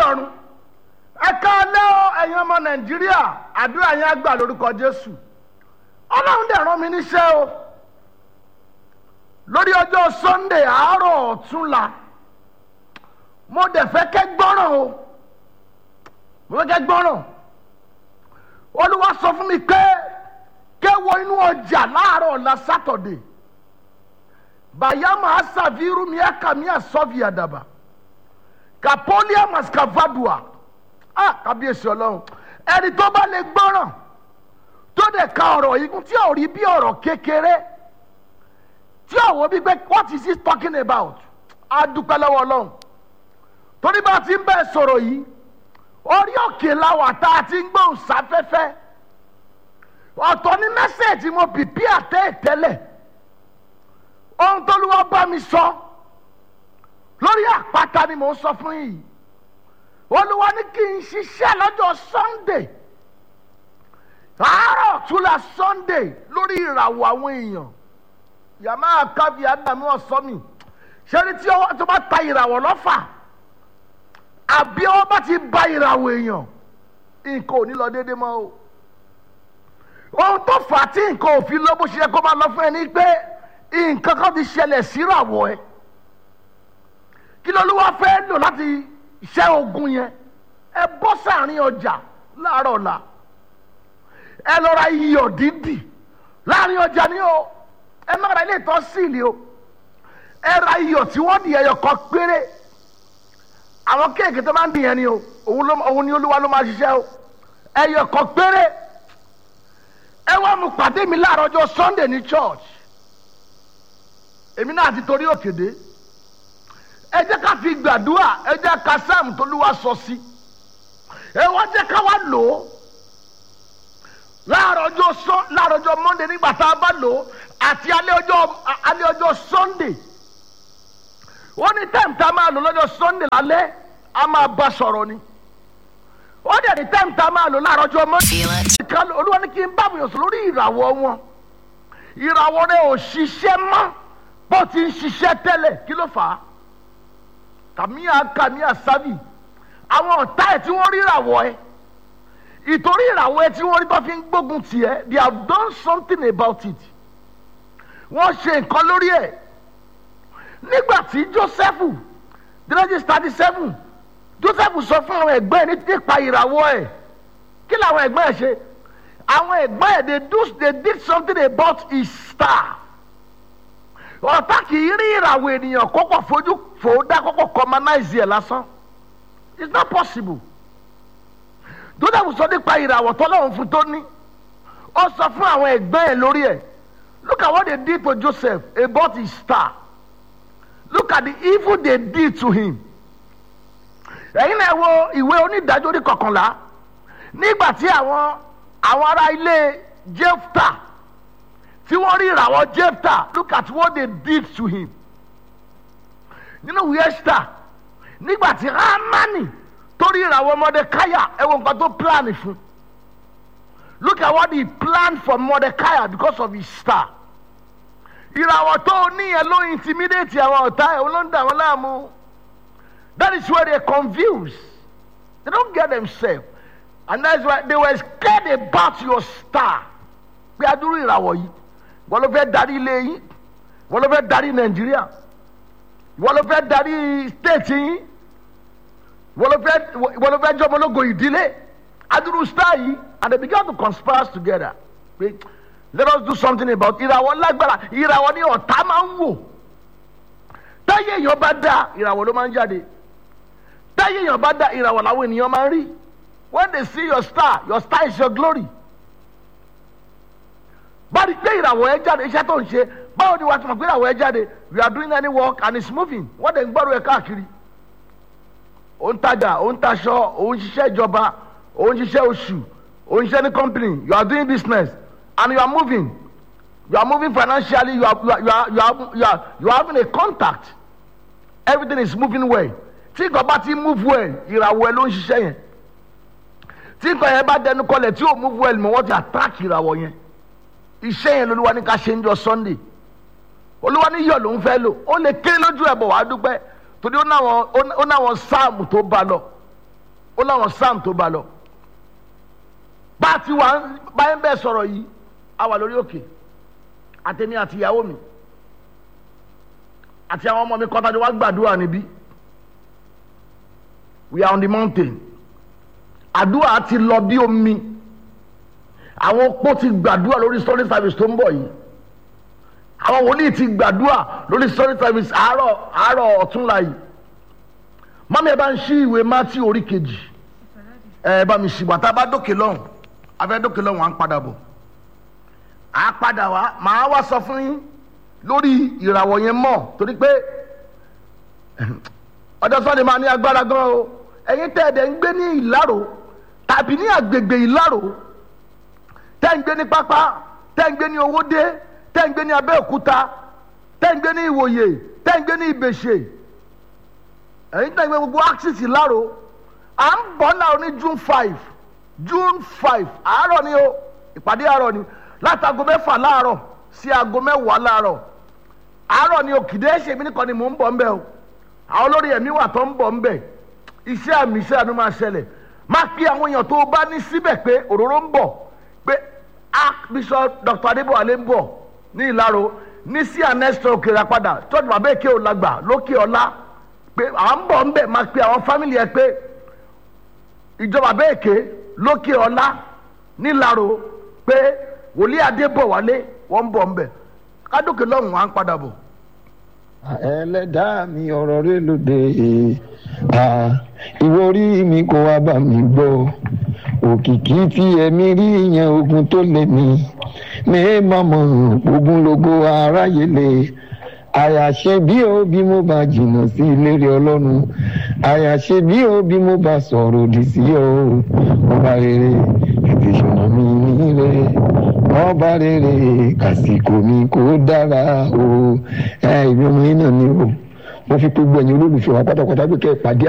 ọ̀run ẹ káalẹ́ o ẹ̀yin ọmọ nàìjíríà àdúrà yẹn á gbà lórúkọ jésù ọlọ́run dẹ̀ rán mi níṣẹ́ o lórí ọjọ́ sunday àárọ̀ ọ̀túnla mo dẹ̀ fẹ́ kẹ́ gbọ́ràn o mo fẹ́ kẹ́ gbọ́ràn olúwa sọ fún mi pé kẹ́wọ inú ọjà láàárọ̀ ọ̀la sátọ̀dẹ̀ bayama asaviru miaka mia sọ́fì àdàbà kapolia mascavadua ah kábíyèsí ọlọ́run ẹni tó bá lè gbọ́ràn tó dẹ̀ ka ọ̀rọ̀ yìí kún tí ò rí bí ọ̀rọ̀ kékeré tí ò wò bí pé what is he talking about á dúpẹ́ lọ́wọ́ ọlọ́run torí bá a ti ń bẹ́ẹ̀ sọ̀rọ̀ yìí orí òkè làwà tá a ti ń gbóhùn sáfẹ́fẹ́ ọ̀tọ̀ ní mẹ́sẹ̀ẹ̀jì mo pìpì àtẹ́ ìtẹ́lẹ̀ ohun tó ló wá bá mi sọ lórí àpáta ni mò ń sọ fún yìí olúwa ní kí n ṣiṣẹ́ lọ́jọ́ sunday àárọ̀ túlà sunday lórí ìràwọ̀ àwọn èèyàn yàmá kábí ádámù ọ̀sọ́mì ṣẹ́ni tí ọwọ́ tó bá ta ìràwọ̀ lọ́fà àbí ọwọ́ bá ti ba ìràwọ̀ èèyàn nǹkan ò ní lọ déédéé mọ́ o ohun tó fà á tí nǹkan ò fi lọ bó ṣe yẹ kó máa lọ fún ẹ ní pé nǹkan kan ti ṣẹlẹ̀ síràwọ̀ ẹ kí ló ló wá fẹ́ lò láti ṣẹ́ ogun yẹn ẹ bọ́ sáàrin ọjà láàárọ̀ ọ̀la ẹ lọ ra iyọ̀ dídì láàrin ọjà ni o ẹ má ra ilé ìtọ́ síìlì o ẹ ra iyọ̀ tí wọ́n di ẹyọ kan péré àwọn kéèké tó máa ń dìyẹn ni o òun ló òun ni olúwa ló máa ṣiṣẹ́ o ẹyọ kan péré ẹ wá mu pàdé mi láàárọ̀ ọjọ́ sunday ní church èmi náà ti torí òkèdè ẹ jẹ́ ká fi gbàdúrà ẹ jẹ́ ká sáàmù tó lúwa sọ sí ẹ wá jẹ́ ká wá lò ó láàárọ̀ ọjọ́ sọ láàárọ̀ ọjọ́ monday nígbà tá a bá lò ó àti alẹ́ ọjọ́ alẹ́ ọjọ́ sunday ó ní time tá a máa lò lọ́jọ́ sunday lálẹ́ a máa bá sọ̀rọ̀ ni ó dẹ̀ ní time tá a máa lò láàárọ̀ ọjọ́ monday Feel it. kan olúwa ní kí n bá mi yàn sọ lórí ìràwọ̀ wọn ìràwọ̀ rẹ ò ṣiṣẹ́ mọ́ bó ti ń ṣiṣẹ́ tẹ́lẹ̀ kí ló fà á kàmíà kàmíà sábì àwọn ọ̀tá ẹ̀ tí wọ́n rí ìràwọ̀ ẹ̀ ìtorí ìràwọ̀ ẹ̀ tí wọ́n rí tó fi ń gbógun tiẹ̀ they have done something about it wọ́n ṣe nǹkan lórí ẹ̀ nígbà tí joseph genesis thirty seven joseph sọ fún àwọn ẹ̀gbọ́n ẹ̀ nípa ìràwọ̀ ẹ̀ kí làwọn ẹ̀gbọ́n ẹ̀ ṣe àwọn ẹ̀gbọ́n ẹ̀ they do they did something about his star ọ̀tá kì í rí ìràwọ̀ ènìyàn kọ́kọ́ fojú fò ó dá kọ́kọ́ commonize ẹ̀ lásán it's not possible joseph sọ nípa ìràwọ̀ tọ́lọ́run fún tó ní ó sọ fún àwọn ẹ̀gbọ́n ẹ̀ lórí ẹ̀ look at what they did to joseph about his star look at the evil they did to him ẹ̀yin náà wo ìwé onídàájọ́ orí kọkànlá nígbà tí àwọn àwọn ará ilé jefta tí wọ́n rí ìràwọ̀ jefta look at what they did to him nínú ìwé esther nígbà tí hamani tó rí ìràwọ̀ mordecai ẹ wo nǹkan tó plan fún look at what he planned for mordecai because of his star ìràwọ̀ tó níyẹn ló intimidate àwọn ọ̀tá ẹ̀ ló ń dà wọ́n láàmú that is where they confuse they don't get themselves and that's why they were scared about your star pé adúrú ìràwọ̀ yìí wọ́n ló fẹ́ darí ilé yín wọ́n ló fẹ́ darí nàìjíríà wọ́n ló fẹ́ darí state yín wọ́n ló fẹ́ wọ́n ló fẹ́ jọmọlógo ìdílé adúrú star yìí and they began to conspire together pé let us do something about ìràwọ̀ lágbára ìràwọ̀ ni ọ̀tá máa ń wò táyé èèyàn bá dá ìràwọ̀ ló máa ń jáde táyé èèyàn bá dá ìràwọ̀ làwọn ènìyàn máa ń rí when they see your star your star is your glory báyìí pé ìràwọ̀ ẹ jáde iṣẹ́ tó ń ṣe báwo ni wàá tún mọ̀ pé ìràwọ̀ ẹ jáde we are doing any work and it's moving wọ́n dẹ̀ ń gbọ́dọ̀ ẹ káàkiri ó ń tajà ó ń taṣọ ó ń ṣiṣẹ́ ìjọba ó ń ṣiṣẹ́ oṣù ó ń ṣiṣẹ́ ní company you are doing business and you are moving you are moving financially you are you are you are you are, you are, you are having a contact everything is moving well tí nǹkan bá ti move well ìràwọ̀ ẹ ló ń ṣiṣẹ́ yẹn tí nǹkan yẹn bá dẹnu kọlẹ̀ tí ò move well mọ̀ wọ́n ti attack ìràwọ̀ yẹn iṣẹ́ yẹn lolúwa ní ká ṣe ń jọ sunday olúwa ní yọ̀ ló ń fẹ́ lò ó lè kéré lójú ẹ̀ bọ̀ wá dúpẹ́ torí ó náwọn ó náwọn sáàmù tó bá lọ ó láwọn sam tó bá lọ bá a ti wà báyìí bẹ́ẹ̀ sọ̀rọ̀ yìí a wà lórí òkè àtẹ̀mí àti ìyàwó mi àti àwọn ọmọ mi kọ́tàdé wá gbàdúrà níbí we are on the mountain àdúrà ti lọ bí omi àwọn opó ti gbàdúrà lórí story service tó ń bọ̀ yìí àwọn wòlíì ti gbàdúrà lórí story service àárọ̀ àárọ̀ ọ̀túnla yìí mọ́mí ẹ bá ń ṣí ìwé mátí orí kejì ẹ bá mi ṣìgbà tá a bá dókè lọ́hùn afẹ́ dókè lọ́hùn à ń padà bọ̀ à á padà wá màá wá sọ fún yín lórí ìràwọ̀ yẹn mọ̀ torí pé ọjọ́ sọ́ni máa ní agbára gan o ẹ̀yin tẹ́ ẹ̀dẹ̀ ń gbé ní ìlárò tàbí ní àgbègbè ìlárò tẹ́ ń gbé ní pápá tẹ́ ń gbé ní owódé tẹ́ ń gbé ní abẹ́òkúta tẹ́ ń gbé ní ìwòye tẹ́ ń gbé ní ìbèṣe ẹ̀yin tẹ́ ń gbé gbogbo axis ìlárò à ń bọ̀ náà ní june five june five àárọ̀ ni o ìpàdé àárọ̀ ni látago mẹ́fà láàárọ̀ sí aago mẹ́wàá láàárọ̀ àárọ̀ ni o kìdé ṣèmi nìkan ni mò ń bọ̀ ńbẹ̀ o àwọn olórí ẹ̀mí wà tó ń bọ̀ ńbẹ̀ iṣẹ́ àmì iṣẹ́ àánú máa ṣẹlẹ̀ má pé àwọn èèyàn tó bá ní síbẹ̀ pé òróró ń bọ̀ pé archbishop dr adébọ̀wálé ń bọ̀ ní ìlàró ní sí anẹ́sítọ̀ òkèèrè padà tọ́jú bàbá èké ò lágbà lókè ọlá pé àwọn ń bọ̀ ńbẹ̀ má pé àwọn fámìlì ẹ pé ìjọba bàbá èké lókè ọlá nílàró pé wòlíì adébọ̀wálé wọ́n ń bọ̀ ńbẹ̀ kádókè lọ́hùn wá ń padà bọ̀. ẹlẹ́dàá mi ọ̀rọ̀ rẹ lóde ìwọ orí mi kò wá bá mi gbọ́ òkìkí tí ẹ̀mí rí yẹn ogun tó lé mi ní mọ̀mọ́ ogun logo aráyé lè àyàṣe bí ó bí mo bá jìnnà sí ìlérí ọlọ́run àyàṣe bí ó bí mo bá sọ̀rọ̀ òdì sí ọ ọba rere ètò ìṣúná mi nílé ọba rere kàsìkò mi kò dára o ẹ ìbí ọmọ yín náà ni o mo fi gbogbo ẹ̀yin olólùfẹ́ wa pátápátá pé kẹ́ ẹ pàdé